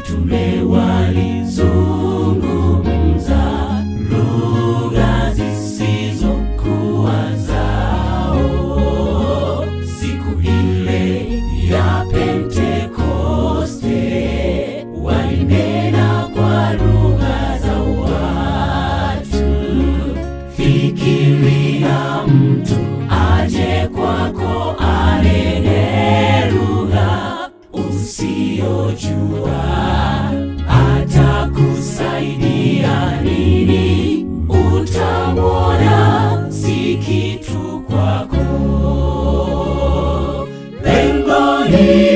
mitume walizungumza lugha zisizokuwa zao. Siku ile ya Pentekoste walinena kwa lugha za watu. Fikiria mtu aje kwako anene lugha usiyojua, atakusaidia nini? Utamwona si kitu kwako. Lengo ni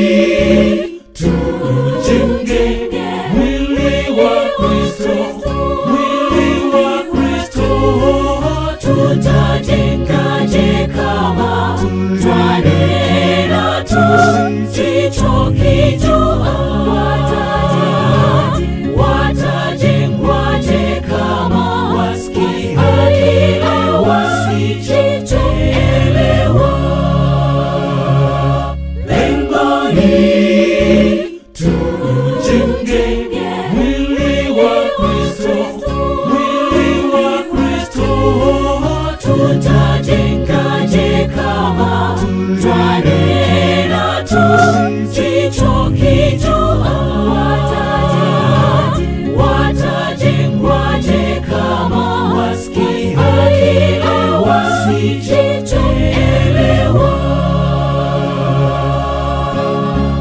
tujenge mwili wa Kristo, mwili wa Kristo. Tutajengaje kama twanena tusichokijua? Watajengwaje kama wasikiaje wasichoelewa? Lengo ni tujenge mwili wa Kristo, mwili wa Kristo. Tutajengaje kama twanena tusichokijua? Watajengwaje kama wasikiaje wasichoelewa?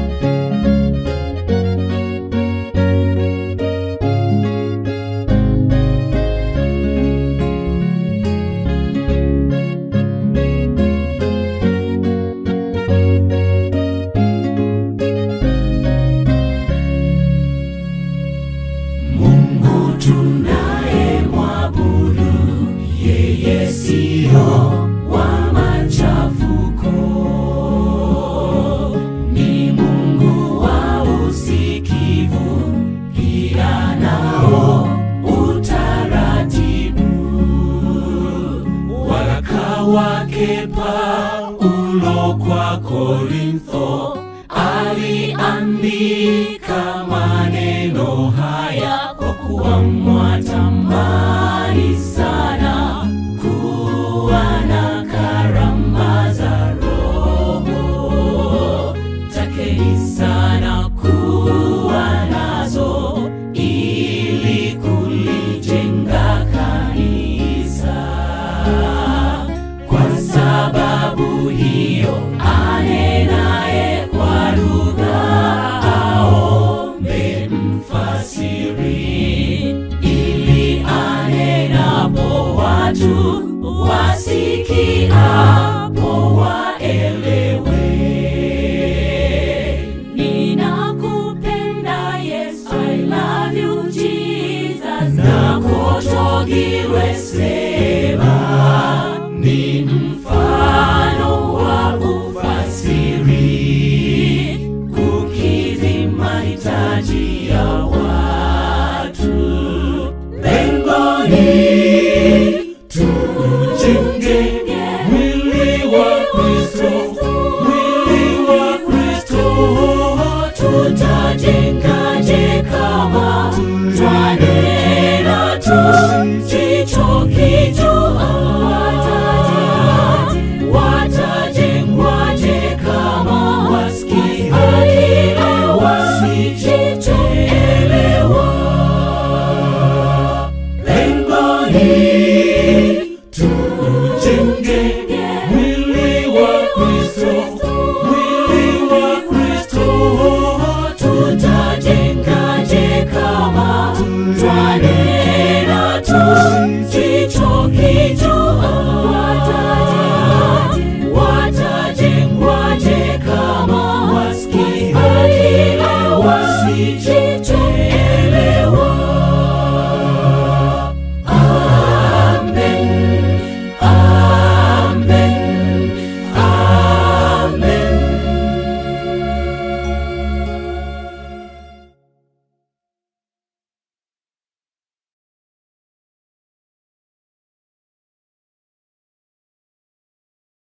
Mungu tunaye mwabudu, yeye siyo wa machafuko, ni Mungu wa usikivu, pia nao utaratibu. Waraka wake Paulo kwa Korintho aliandika maneno haya kwa kuwa mwatamani sana kuwa na karama za Roho. Takeni sana kuwa nazo ili kulijenga kanisa. Kwa sababu hiyo anenaye kwa lugha aombe mfasiri, ili anenapo watu wasikiapo waelewe. Ninakupenda Yesu, I love you Jesus, nakotogilwe sema ni mfano wa ufasiri kukidhi mahitaji ya watu. Lengo ni tujenge mwili wa Kristo, mwili wa Kristo. Tutajengaje kama twanena tusichokijua? Watajengwaje kama wasikiaje wasichoelewa? Lengo ni tujenge